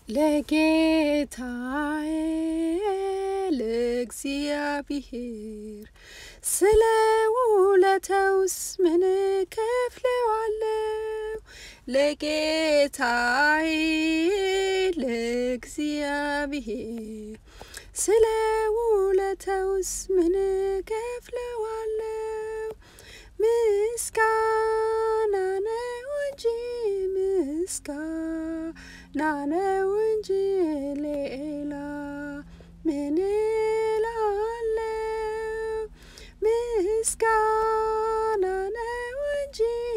ለጌታዬ ለእግዚአብሔር ስለ ውለታውስ ምን ከፍለዋለሁ? ለጌታዬ ለእግዚአብሔር ስለ ውለታውስ ምን ከፍለዋለሁ? ምስጋና ነው እንጂ ምስጋና ነው እንጂ ሌላ ምን እላለሁ? ምስጋና ነው እንጂ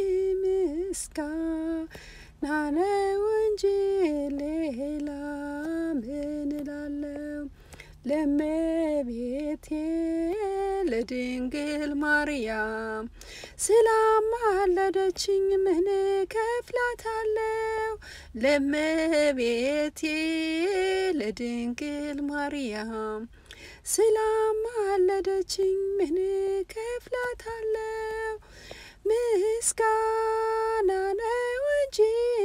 ምስጋና ነው እንጂ ሌላ ምን እላለሁ? ለእመቤቴ ለድንግል ማርያም ስላማለደችኝ ምን ከፍላታለሁ? ለእመቤቴ ለድንግል ማርያም ስላማለደችኝ ምን ከፍላታለሁ? ምስጋና ነው እንጂ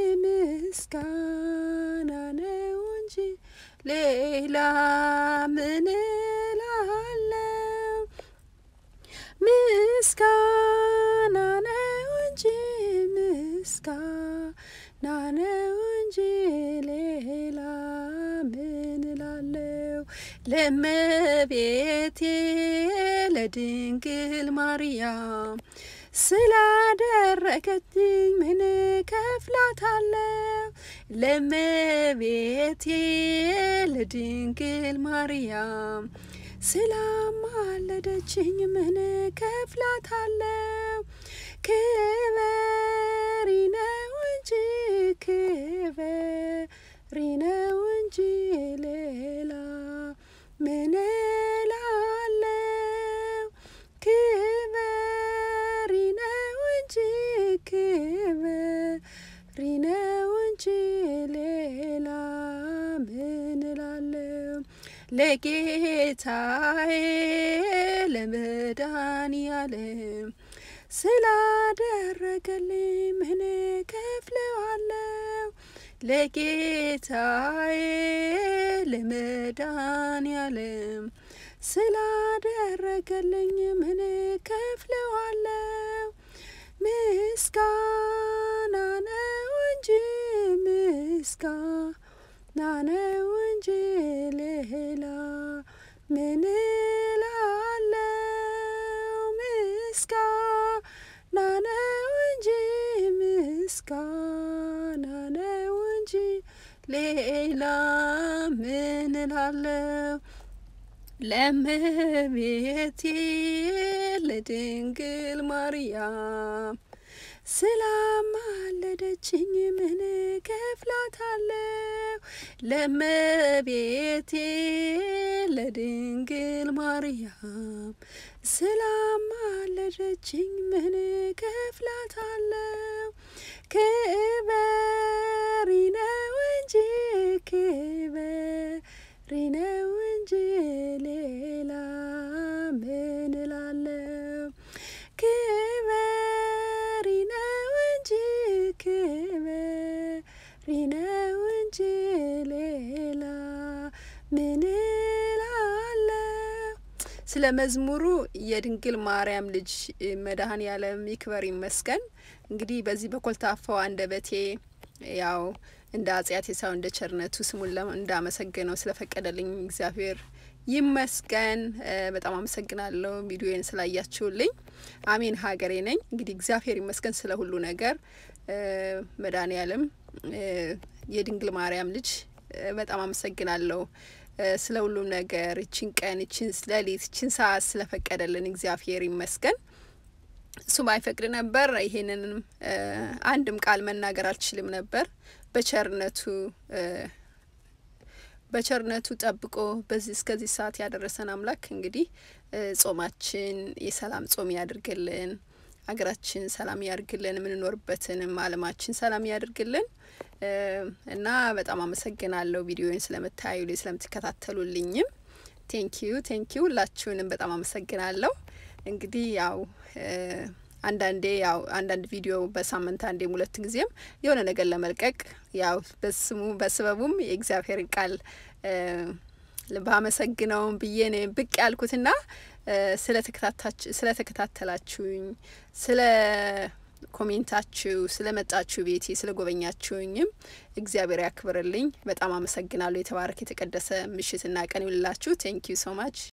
ምስጋና ነው እንጂ ሌላ ምን እላለሁ? ምስጋና ነው እንጂ ምስጋና ነው እንጂ ሌላ ምን እላለሁ? ለእመቤቴ ለድንግል ማርያም ስላደረገችኝ ምን ከፍላታለሁ? ለእመቤቴ ለድንግል ማርያም ስላማለደችኝ ምን ከፍላታለሁ? ክበሪ ነው እንጂ ክበሪ ነው እንጂ ሌላ ምን እላለሁ? ክበሪ ነው እንጂ ክበሪ ነው እንጂ ሌላ ምን እላለሁ? ለጌታዬ ለመድኃኒዓለም ስላደረገልኝ ምን ከፍለዋለሁ? ለጌታዬ ለመድኃኒዓለም ስላደረገልኝ ምን ከፍለዋለሁ? ምስጋና ነው እንጂ ምስጋና ነው እንጂ ሌላ ምን እላለሁ? ምስጋና ነው እንጂ ምስጋና ነው እንጂ ሌላ ምን እላለሁ? ለእመቤቴ ለድንግል ማርያም ስላማለደችኝ ምን ከፍላታለሁ? ለእመቤቴ ለድንግል ማርያም ስላማለደችኝ ምን ከፍላታለሁ? ክበሪ ነው እንጂ ክበሪ ነው እንጂ ሌላ ምን እላለሁ? ክበሪ ነው እንጂ ክበሪ ነው እንጂ ሌላ ምን እላለሁ? ስለ መዝሙሩ የድንግል ማርያም ልጅ መድኃኔ ዓለም ይክበር ይመስገን። እንግዲህ በዚህ በኮልታፋው አንደበቴ ያው እንደ አጽያቴ ሳይሆን እንደ ቸርነቱ ስሙን እንዳመሰግነው ስለፈቀደልኝ እግዚአብሔር ይመስገን። በጣም አመሰግናለሁ ቪዲዮን ስላያችሁልኝ። አሜን ሀገሬ ነኝ። እንግዲህ እግዚአብሔር ይመስገን ስለ ሁሉ ነገር። መድኃኔ ዓለም የድንግል ማርያም ልጅ በጣም አመሰግናለሁ ስለ ሁሉም ነገር። ይችን ቀን፣ ይችን ሌሊት፣ ይችን ሰዓት ስለፈቀደልን እግዚአብሔር ይመስገን። እሱ ባይፈቅድ ነበር ይሄንንም አንድም ቃል መናገር አልችልም ነበር። በቸርነቱ በቸርነቱ ጠብቆ በዚህ እስከዚህ ሰዓት ያደረሰን አምላክ እንግዲህ ጾማችን የሰላም ጾም ያድርግልን፣ ሀገራችን ሰላም ያድርግልን፣ የምንኖርበትንም ዓለማችን ሰላም ያድርግልን እና በጣም አመሰግናለሁ ቪዲዮን ስለምታዩ ስለምትከታተሉልኝም ቴንኪዩ ቴንኪዩ ሁላችሁንም በጣም አመሰግናለሁ። እንግዲህ ያው አንዳንዴ ያው አንዳንድ ቪዲዮ በሳምንት አንዴም ሁለት ጊዜም የሆነ ነገር ለመልቀቅ ያው በስሙ በስበቡም የእግዚአብሔርን ቃል ባመሰግነውም ብዬ ነው ብቅ ያልኩትና ስለ ተከታተላችሁኝ ስለ ኮሜንታችሁ ስለ መጣችሁ ቤቴ ስለ ጎበኛችሁኝም እግዚአብሔር ያክብርልኝ። በጣም አመሰግናለሁ። የተባረክ የተቀደሰ ምሽትና ቀን ይውልላችሁ። ቴንክ ዩ ሶ ማች